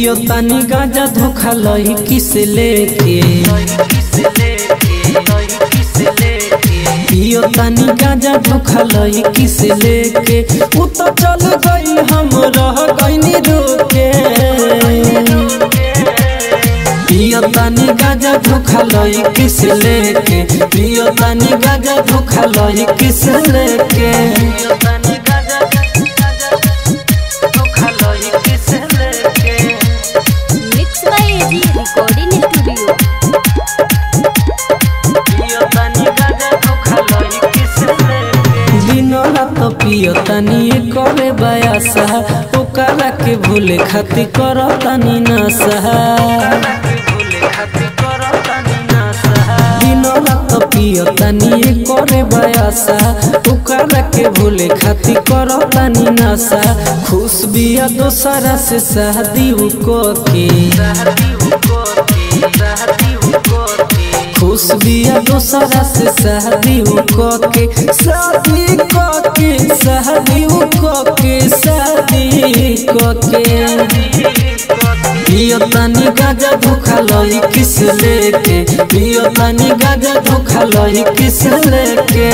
पियो तानी गाजा धोखा लही किस लेके पियो तानी गाजा धोखा लही किस लेके उ तो चल गई हम रह गईनी रोके पियो तानी गाजा धोखा लही किस लेके पियो तानी गाजा धोखा लही किस लेके mix by AG recording studio दिनो रात पियो तानी करे बयासा ओकरा के भूले खातिर कर तानी नशा दिनो रात पियो तानी करे बयासा ओकरा के भूले खातिर कर तानी नशा खुश बिया दोसरा से शादी को के खुश बिया दोसरा से शादी को के शादी को के शादी को के शादी को के पियो तानी गाजा धोखा लही किस लेके पियो तानी गाजा धोखा लही किस लेके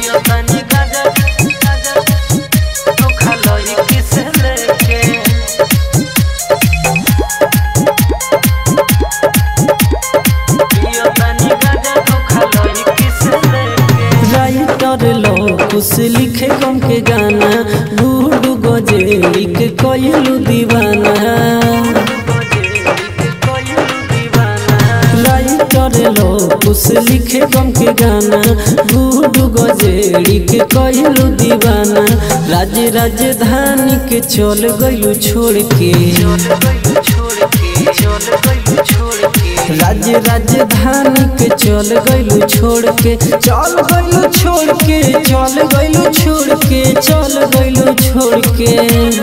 राइटर लो कुछ लिखे गम के गाना बूढ़ गजे लिख कोयलू दीवाना राइटर लो कुछ लिखे गम के गाना बूढ़ गजे लिख कोयलू दीवाना राज राजधानी के चल गयू छोड़ के राज्य राजधानी के चल गइलू छोड़ के चल गइलू छोड़ के चल गइलू छोड़ के चल गइलू छोड़ के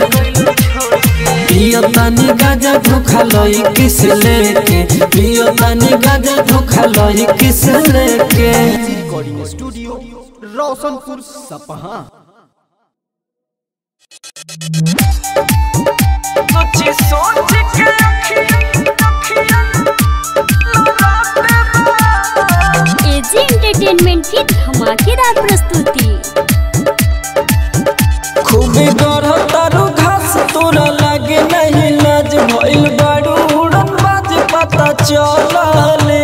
पियो तानी गाजा धोखा लई किस लेके पियो तानी गाजा धोखा लई किस लेके रिकॉर्डिंग स्टूडियो रोशनपुर सपहा एजी एंटरटेनमेंट की धमाकेदार प्रस्तुति खूबे गढ़ तारू घास तोरा लागे नहीं लाज भइल बाड़ू उड़न बाज पता चलले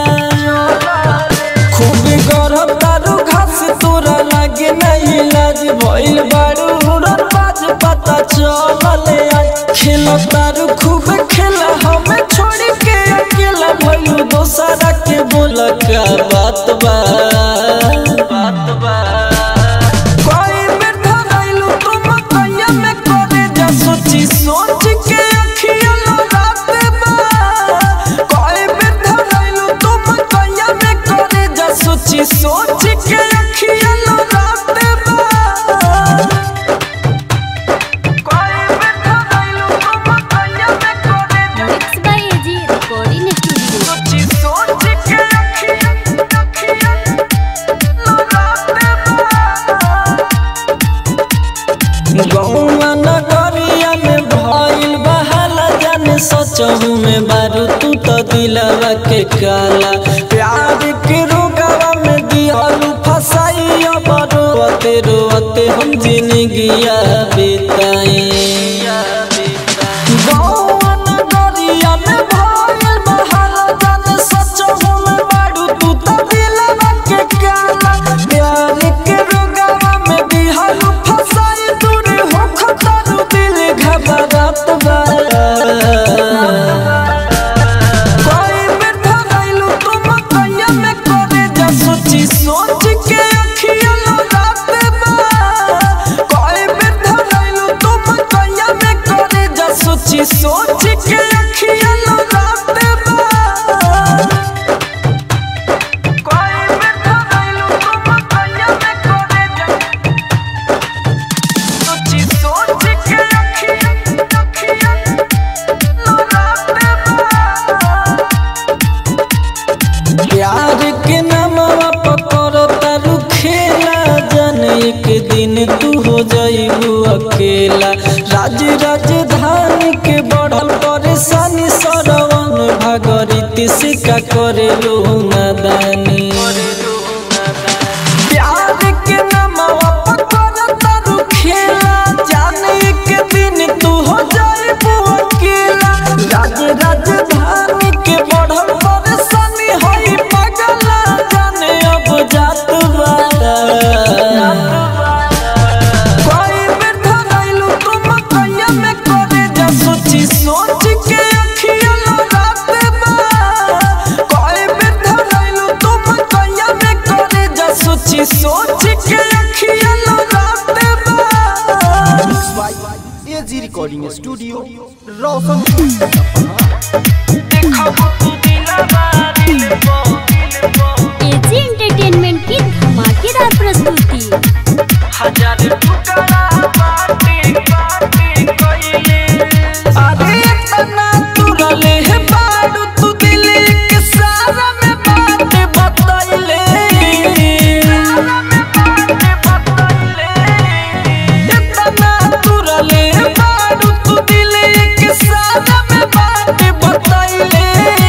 खूबे गढ़ तारू घास तोरा लागे नहीं लाज भइल बाड़ू उड़न बाज पता चलले खेल तारू खूब खेला हमें छोड़ के अकेला भइलू दोसरा के बोल का बात बा बात बा कोई बैठा रहिलू तुम कैया में करे जा सोची सोच के अखिया लड़ाते बा कोई बैठा रहिलू तुम कैया में करे जा सोची सोच के अखिया लड़ाते बा कोई बैठा रहिलू तुम कैया में करे जा mix by AG recording studio सोची सोच के अखिया अखिया लड़ाते बा गौवा नगरिया में भइल बहाला जाने सचहू में बारू तू तो दिलवा के काला प्यार के रोगवा में दिहलू फसाई अब रोते रोते हम जिंदगिया बिताई गौवा नगरिया में भइल बहाला जाने सचहू में बारू तू तो दिलवा के काला प्यार के रोगवा में दिहलू फसाई दूर हो खतर दिल घबरात बा कोई बैठा रहिलू तुम कैया में करे जा सोची सोच के अखिया लड़ाते बा कोई बैठा रहिलू तुम कैया में करे जा सोची सोच के अखिया लड़ाते बा कोई बैठा रहिलू तुम कैया में करे जा सोची सोच के अखिया अखिया लड़ाते बा प्यार के नामवा पकड़ो तारू खेला जन एक दिन तू हो जाइबू अकेला राज राजधानी के बढ़ल परेशानी का करे लो नादानी प्यार के नामवा पकड़ तारू खेला जाने के दिन तू हो जाए अकेला राज राजधानी के बढ़ल परेशानी होई पगला जाने अब जात वाला कोई बैठा रहिलू तुम कैया में करे जा सोची सोच के अखिया रात बा कोई बैठा रहिलू तुम कैया में करे जा सोची सोच के अखिया रात बा एजी रिकॉर्डिंग स्टूडियो रोशनपुर सपहा देखो तू दिलवा दिल पो एजी एंटरटेनमेंट की धमाकेदार प्रस्तुति हजार टुकड़ा बाटे बाटे कइले अरे तना तुरले है बाड़ू तू दिल के सारा में बात बतइले तना तुरले है बाड़ू तू दिल के सारा में बात बतइले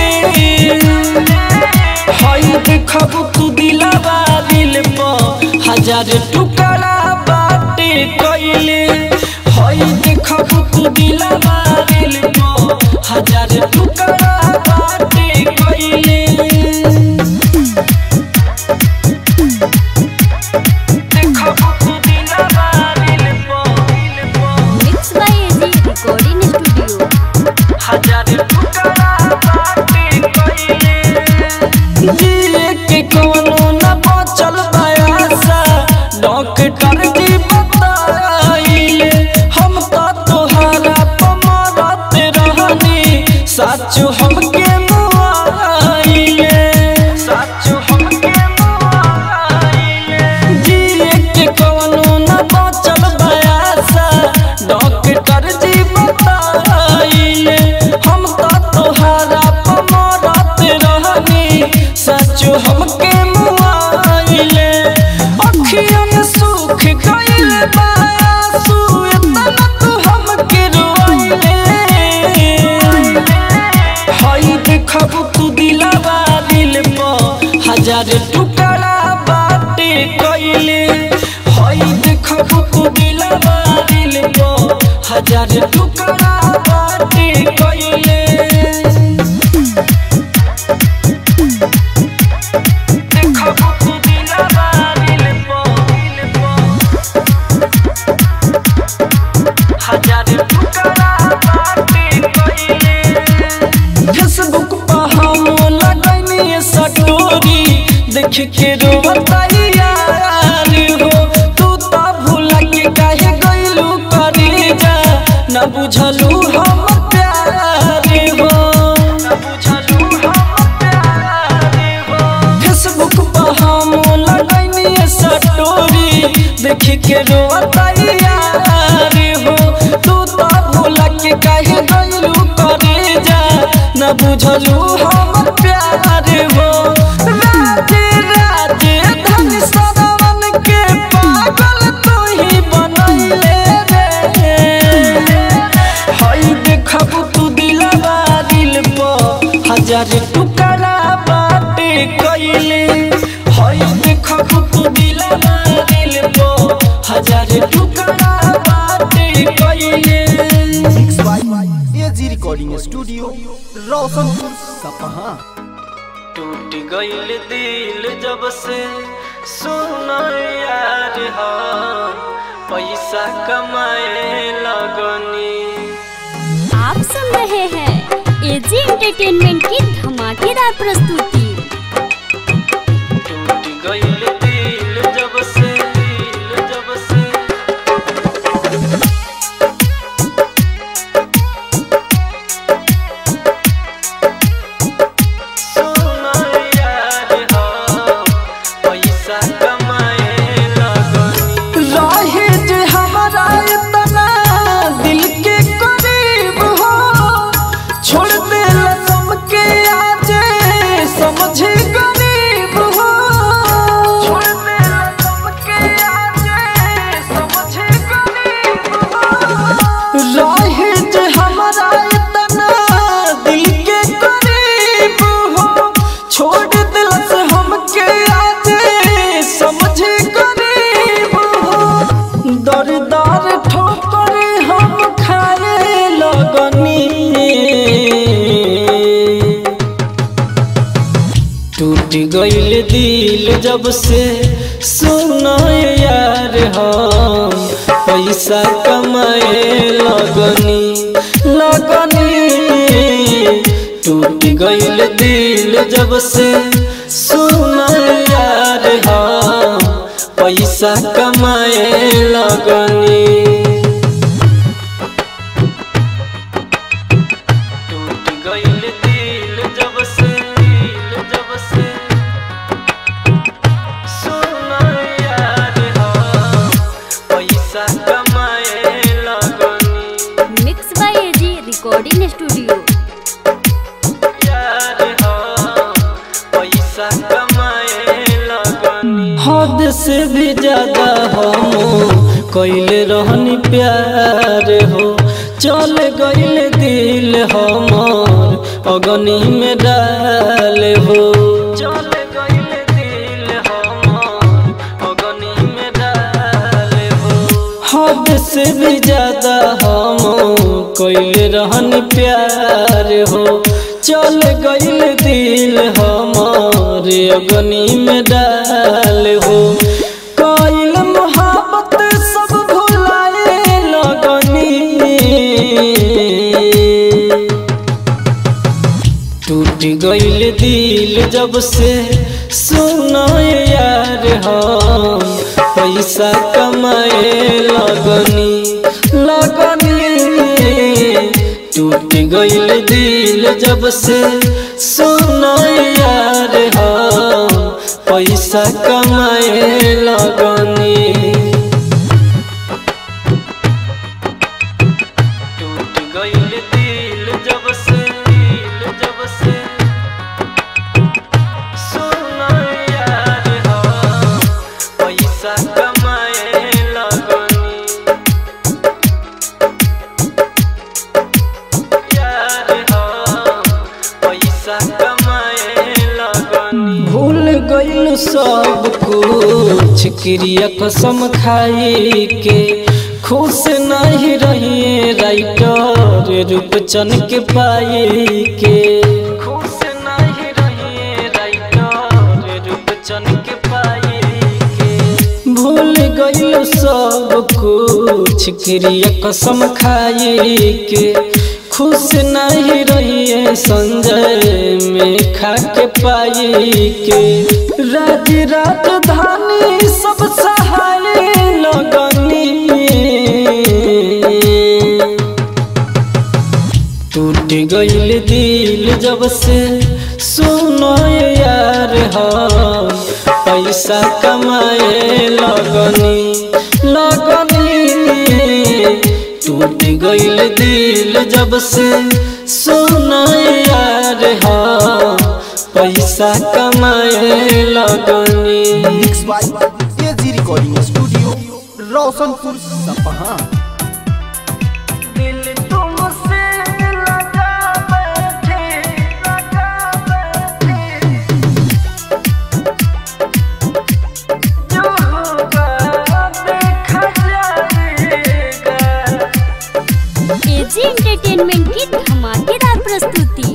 हई देखब तू दिलवा दिल पर हजार टुकड़ा बाटे कइले हई देखब तू दिलवा दिल पर हजार टुकड़ा बाटे कइले देखब तू दिलवा दिल पर mix by AG recording studio हजार टुकड़ा बाटे कइले जिए के कोनो न बचल बयासा डॉक्टर जी बताइले हम तो तोहरा पमरत रहनी साचो हमके मुआइले साचो हमके मुआइले जिए के कोनो न बचल बयासा डॉक्टर जी बताइले हम तो तोहरा पमरत रहनी सचो हमके मुआइले अखियन सुख गइल बासु इतना तू हमके रोइले हई देखब तू दिलवा दिल पर हजार टुकड़ा बाटे कइले हई देखब तू दिलवा दिल पर हजार टुकड़ा बाटे कइले देखब तू दिलवा दिल पर हजार टुकड़ा बाटे कइले फेसबुक पर हम लगनी सटोरी देख के रोवताइया हो तू तो भूला के काहे गइलू करे जा न बुझलू हम प्यार हो न बुझलू हम प्यार हो फेसबुक पर हम लगनी सटोरी देख के रोवताइया हो तू तो भूला के काहे गइलू करे जा न बुझलू हम प्यार हो राजे राजे धन सदावन के पागल तू ही बनैले रे हई देखब तू दिलवा दिल पर हजार टुकड़ा बाटे कइले हई देखब तू दिलवा दिल पर हजार टुकड़ा बाटे कइले mix by AG recording studio Roshanpur Sapaha टूट गइल दिल जब से सुना यार हो पैसा कमाए लगनी आप सुन रहे हैं एजी एंटरटेनमेंट की धमाकेदार प्रस्तुति टूट गइल दिल जब से दिल जब से सुना यार हो पैसा कमाए लगनी रहे जे हमारा इतना दिल के करीब हो छोड़ दे लसम के आज टूट गईल दिल जब से सुना यार हम पैसा कमाए लगनी लगनी टूट गईल दिल जब से सुना यार हम पैसा कमाए लगनी टूट गईल दिल जब से दिल जब से सुना यार हम पैसा कमाए लगनी mix by AG recording studio यार हम पैसा कमाए लगनी हद से भी ज्यादा हम कैले रहनी प्यार हो चल गईल दिल हमार अगनी में डाल हो चल गईल दिल हमार अगनी में डाल हो हद से भी ज्यादा हम कैले रहनी प्यार हो चल गईल दिल हमार अगनी में डाल हो कैल मोहब्बत सब भुलाए लगनी टूट गईल दिल जब से सुना यार हम पैसा कमाए लगनी लगनी टूट गईल दिल जब से सुना यार हम पैसा कमाए लगनी टूट गईल दिल जब से दिल जब से सुना यार हम पैसा कमाए लगनी यार हम पैसा कमाए लगनी भूल गईल सब कुछ क्रिया कसम खाई के खुश नहीं रहिए राइटर रूपचन के पाई के खुश नहीं रहिए राइटर रूपचन के पाई के भूल गईल सब कुछ क्रिया कसम खाई के खुश नहीं रहिए संजय में खा के पाई के राज राजधानी सब सहाय लगनी टूट गईल दिल जब से सुनो यार हम पैसा कमाए लगनी लगनी टूट गईल दिल जब से सुनो यार हम पैसा कमाए लगनी mix by AG recording studio Roshanpur Sapaha दिल तुमसे लगा बैठे लगा बैठे जो होगा देखा जाएगा एजी एंटरटेनमेंट की धमाकेदार प्रस्तुति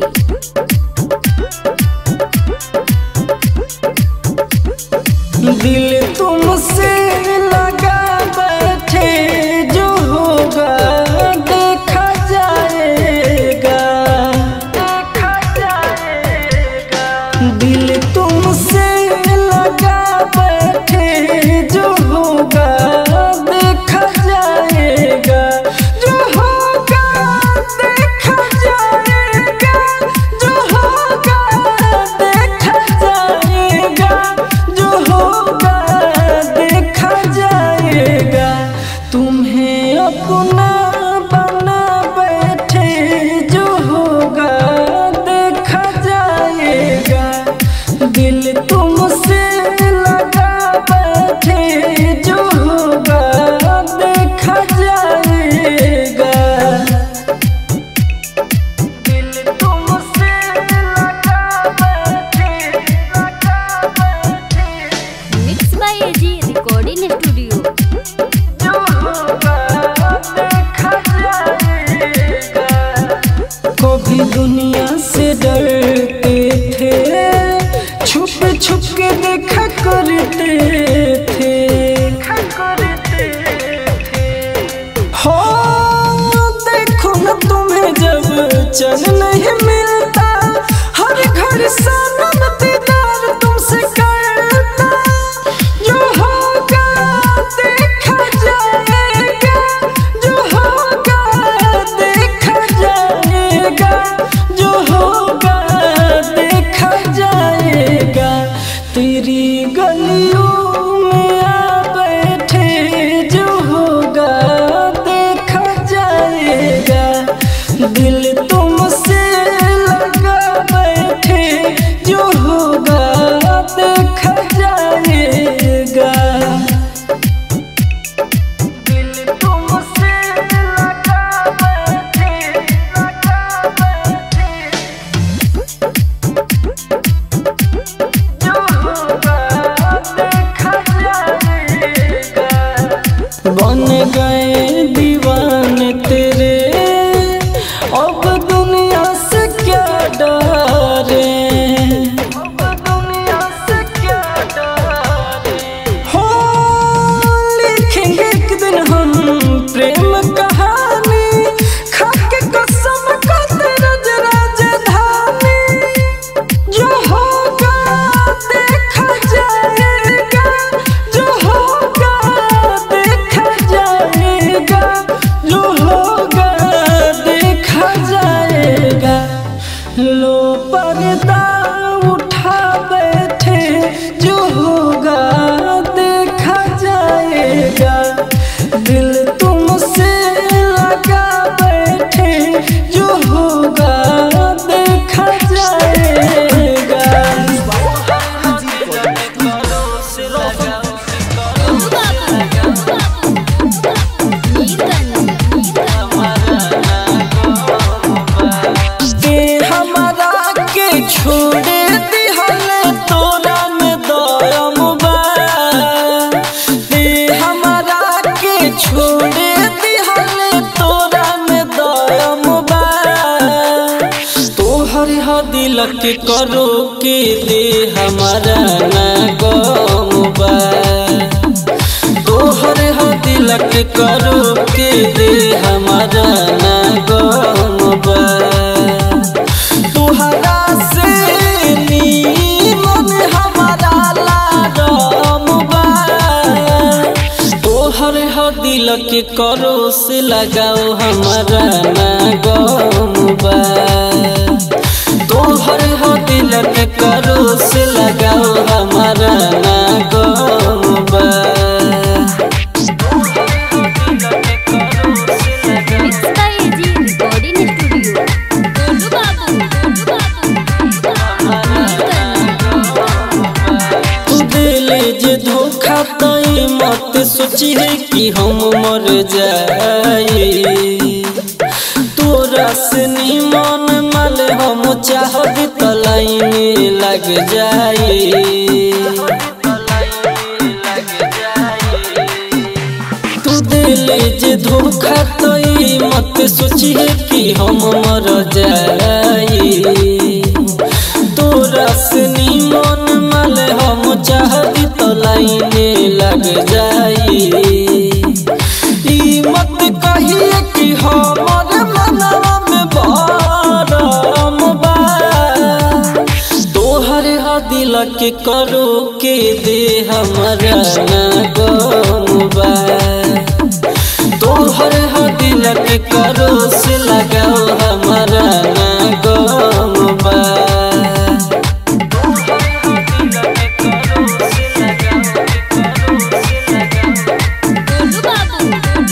दिल तुमसे लगा बैठे जो होगा देखा जाएगा देखा जाएगा दिल तुमसे लगा बैठे जो होगा देखा जाएगा जो होगा देखा जाएगा जो होगा देखा जाएगा जो होगा देखा जाएगा तुम्हें अपना बना बैठे जो होगा देखा जाएगा दिल तुमसे लगा बैठे जो होगा देखा जाएगा दिल तुमसे लगा बैठे लगा बैठे mix by AG recording studio जो होगा देखा जाएगा कभी दुनिया से डरते थे छुप छुप के देखा करते थे हो देखो न तुम्हें जब चैन नहीं मिलता हर घर सनम दीदार तुमसे करता जो होगा देखा जाएगा जो होगा देखा जाएगा जो होगा देखा जाएगा तेरी गलियों में आ बैठे जो होगा देखा जाएगा दिल तुमसे लगा बैठे जो होगा देखा जाएगा दिल तुमसे लगा बैठे लगा बैठे जो होगा देखा जाएगा बन गए दीवाने तेरे अब दुनिया से क्या डरे अब दुनिया से क्या डरे हो लिखेंगे एक दिन हम प्रेम कहानी खाके कसम का तेरा राजधानी जो होगा देखा जाएगा जो होगा देखा जाएगा जो होगा देखा जाएगा लो पर्दा उठा बैठे जो होगा देखा जाएगा दिल तुमसे लगा बैठे जो होगा देखा जाएगा के हमारा के छोड़े दिहले तोरा में दयम बा ते हमारा के छोड़े दिहले तोरा में दयम बा तोहर ह दिल के करो के दे हमारा ना गम बा तोहर ह दिल के करो के दे हमारा ना गम बा तुहरा से नीमन हमारा लाडम बा तोहर ह दिल के करो से लगाओ हमारा ना गम बा तोहर ह दिल के करो से लगाओ हमारा ना गम बा mix by AG recording studio Golu Babu Golu बाबू दिले जे धोखा तई मत सोची है कि हम मर जाए तोरा से निमन माल हम चाहब त लाइन लग जाए तू दिले जे धोखा तई मत सोची है कि हम मर जाए तोरा से निमन माल हम चाहती तो लाइने लग जाई ई मत कहिए कि हमर मनवा में भरम बा तोहर ह दिल के करो के दे हमरा ना गम बा तोहर ह दिल के करो से लगाओ हमारा ना गम बा गोलू बाबू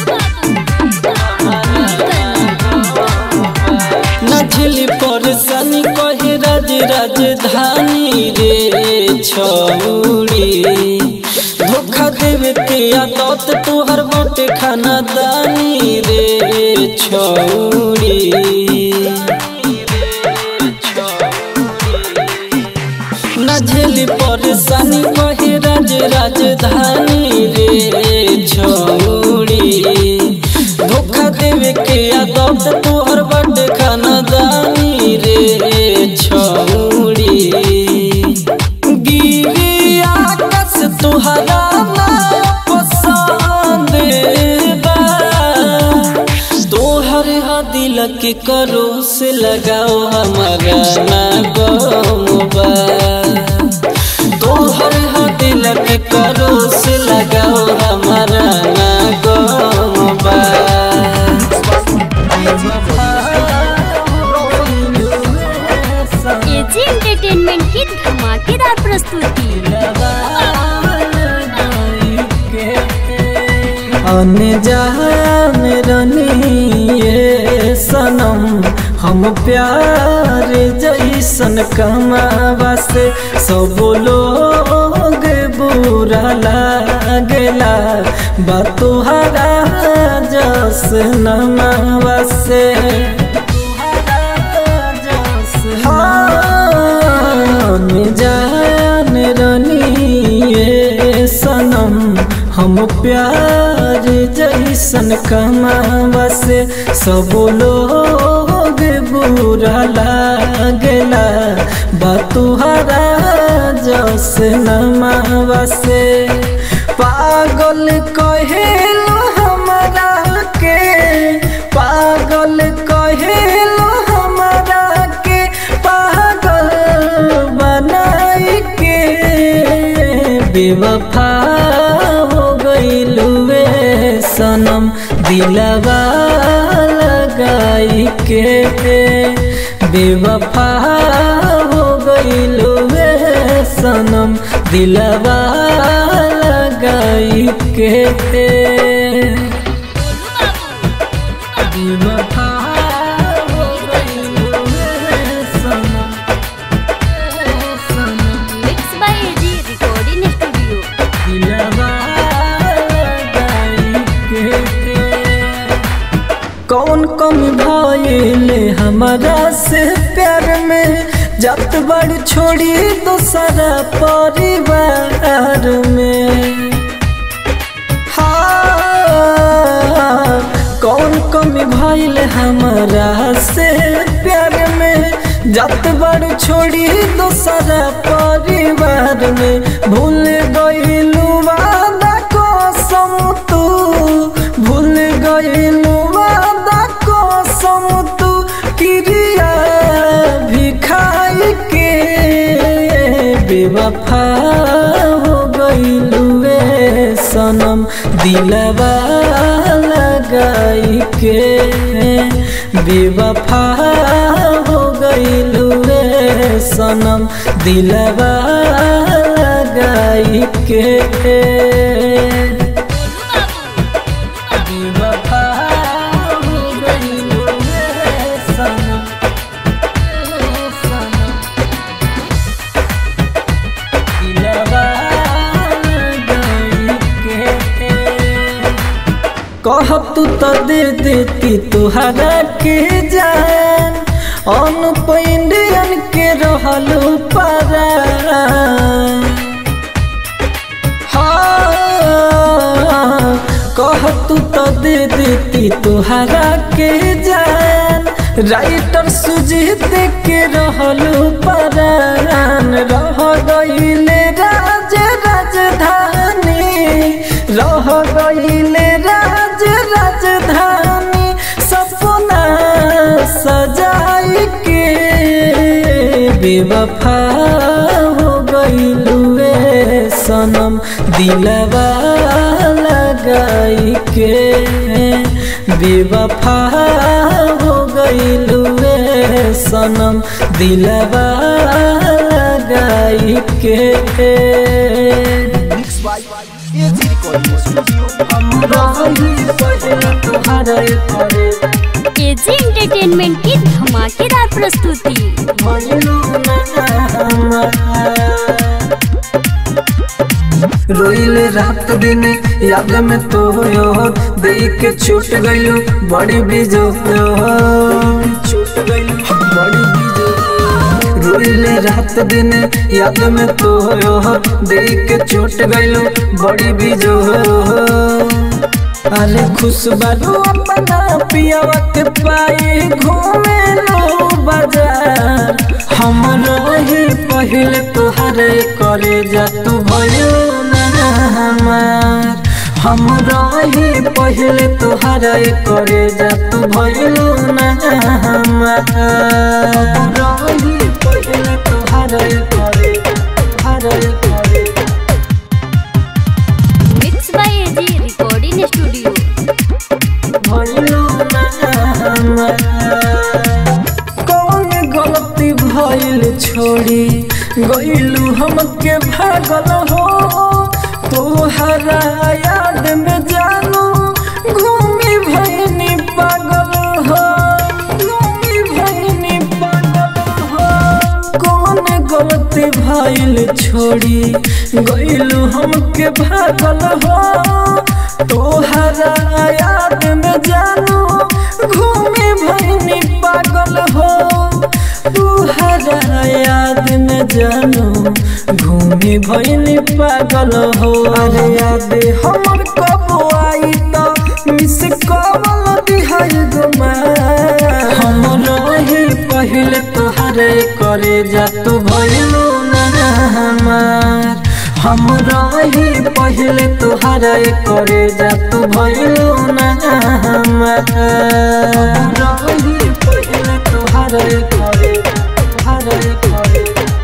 न झेली परेशानी कहे राज राजधानी रे छौड़ी धोखा देवे के आदत तोहर बाटे खाना दानी रे छौड़ी न झेली परेशानी कहे राज राजधानी रे छौड़ी धोखा देवे के आदत तोहर बड़ खाना दानी रे छौड़ी के करो से लगाओ हमारा ना गमबा तोहर हा दिल के करो से लगाओ हमारा ना गमबा एजी एंटरटेनमेंट की धमाकेदार प्रस्तुति अनजान रनिए सनम हम प्यार जैसन कमावा से सब लोग बुरा लागेला बा तुहरा जस नमावा से हाँ, जान रनिए सनम हम प्यार जैसन कमावा से सब लोग बुरा लागेला बा तुहरा जस नमावा से पागल कहेलो हमरा के पागल कहेलो हमरा के पागल बनाई के बेवफा हो गईलुए सनम दिलवा लगाई के बेवफा हो गईलुए सनम दिलवा लगाई के बेवफा हो गईलुए सनम सनम mix by AG recording studio दिलवा लगाई के कौन कमी भइले हमारा से प्यार में जत बड़ छोड़ी दूसरा परिवार में हाँ, कौन कमी भइल हमारा से प्यार में जत बड़ छोड़ी दूसरा परिवार में भूल गईलू वादा कसम तू भूल गईलू वादा कसम तू क्रिया भी खाई के बेवफा हो गईलू वे सनम दिलवा लगाई के बेवफा हो गईलू वे सनम दिलवा लगाई के बेवफा हो गईलू वे सनम सनम दिलवा लगाई के कहब तू तो दे देती तुहरा के जान अनुप इंडियन के रहलू पारा हाँ, कहब तू तो दे देती तुहरा के जान राइटर सुजीत के रहलू परान रह गईले राज राजधानी रह गईले राज राजधानी सपना सजाई के बेवफा हो गईलुए सनम दिलवा लगाई के बेवफा हो गईलुए सनम दिलवा लगाई के mix by AG recording studio AG entertainment की धमाकेदार प्रस्तुति रोइल रात दिन याद में तो यो देख के छूट गइलू बड़ी बीजो छूट गइलू बड़ी बीजो रोइल रात दिन याद में तो यो देख के छूट गइलू बड़ी बीजो अरे खुश बारू अपना पियावा के पाए घूमे लो बाजार हम रही पहले तोहरे करे जा तू भयो ना हमार हम रही पहले तोहरा करे जा तू भइलू ना हमार रही पहले तोहरा करे तोहरा करे mix by AG recording studio भइलू ना हमार कौन गलती भइल छोड़ी गइलू हमके भागल हो तोहरा याद में जानू घूमी भइनी पागल हो घूमी भइनी पागल हो कौन गलती भइल छोड़ी गइलू हमके भागल हो तोहरा याद में जानू घूमी भइनी पागल हो तोहरा याद में जानू घूमी भइनी पागल हो अरे याद हमर कब आई त मिस कॉल दिहाई गुमा हम रही पहले तोहरे करे जा तू भइलू ना हमार हम रही पहले तोहरा करे जा तू भइलू ना हमार रही पहले तोहरा करे तोहरा करे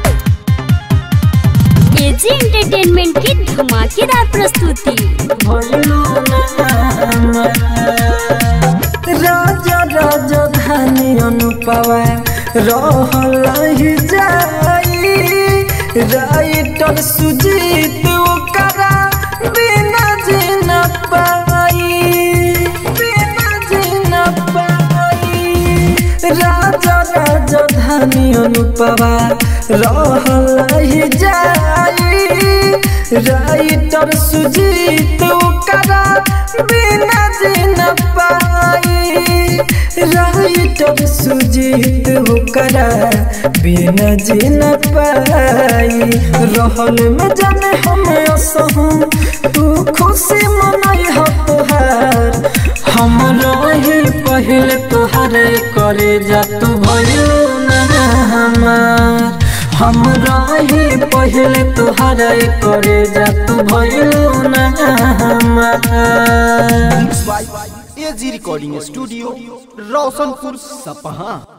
एजी एंटरटेनमेंट की धमाकेदार प्रस्तुति भइलू ना हमार राजा राजा धानी अनुपवा रहल जाई राइटर सुजीत ओकरा बिना जीना पाई बिना जीना पाई राजा राजा धानी अनुपवा रहल जाई राइटर सुजीत ओकरा बिना जीना पाई राइटर सुजीत ओकरा बिना जीना पाई रहल में जाने हम असहूँ तू खुशी मनाई हो तोहार हम रही पहले तोहरे करे जा तू भइलू ना हमार हम रही पहले तोहरा करे जा तू भइलू ना हमार by AG recording studio Roshanpur सपहा